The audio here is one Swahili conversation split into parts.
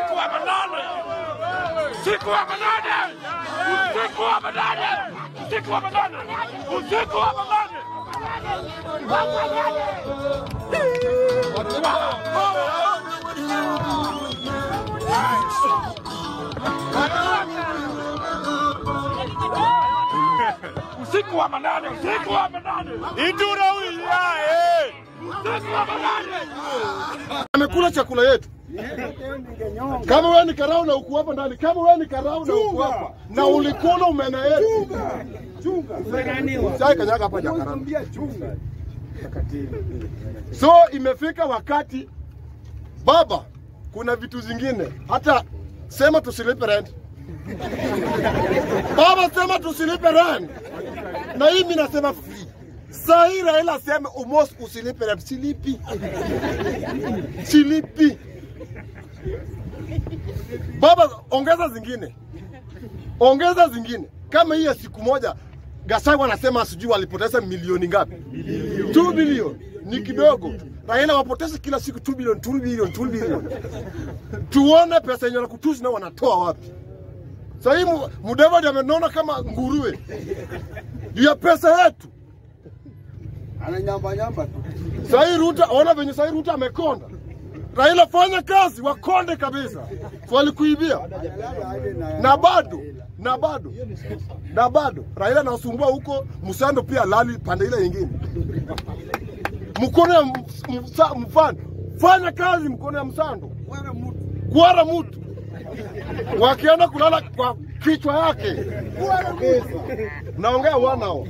usiku wa manane, usiku wa manane, usiku wa manane, usiku wa manane, usiku wa manane. Usiku wa manane, usiku wa manane, Idura huyu yae. usiku wa manane. amekula chakula yetu. Kama wewe ni karau na uko hapa ndani, kama wewe ni karau na uko hapa na ulikula umena yetu, sai kanyaga hapa jakaranda. So imefika wakati baba, kuna vitu zingine hata sema tusilipe rent. Baba sema tusilipe rent, na hii mimi nasema free. Saa hii Raila aseme umos usilipe rent, silipi silipi. Baba, ongeza zingine, ongeza zingine. Kama hii ya siku moja, Gachagua anasema sijui walipoteza milioni ngapi? 2 bilioni ni kidogo. Raila wapoteza kila siku 2 bilioni, 2 bilioni, 2 bilioni. Tuone pesa yenye wanakutusi nao wanatoa wapi? Sasa hii Mu- Mudavadi amenona kama nguruwe juu ya pesa yetu. ananyambanyamba tu. Sasa hii Ruto, ona venye sasa hii Ruto amekonda. Raila fanya kazi, wakonde kabisa. Walikuibia na bado na bado na bado Raila anasumbua huko Msando, pia lali pande ile nyingine. Mkono ya m- msa- mfano, fanya kazi mkono ya Msando, kuara mtu wakienda kulala kwa kichwa yake. Naongea wanao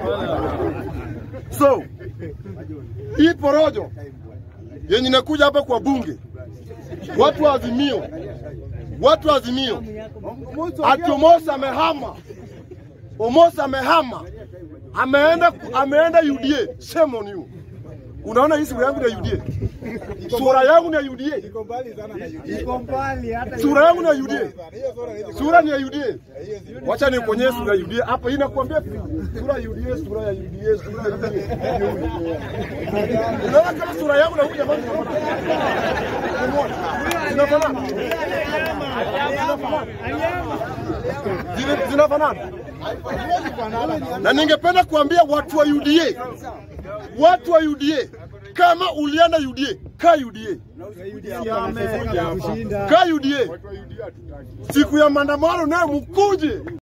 so hii porojo yenye inakuja hapa kwa bunge, watu wa Azimio, watu wa Azimio, ati Omosi amehama, Omosi amehama, ameenda ameenda UDA. Shame on you. Unaona hii sura yangu ni ya UDA, sura yangu ni ya UDA, Iko mbali hata sura yangu ni ya UDA, sura ni ya UDA. Wacha nikuonyeshe sura ya UDA hapa, hii nakwambia sura ya UDA, sura ya UDA, sura ya UDA. Unaona kama sura yangu na huyu jamaa zinafanana? Zina- Zinafanana? Na ningependa kuambia watu wa UDA, watu wa UDA, kama ulienda UDA, kaa UDA, kaa UDA. Siku ya maandamano naye mkuje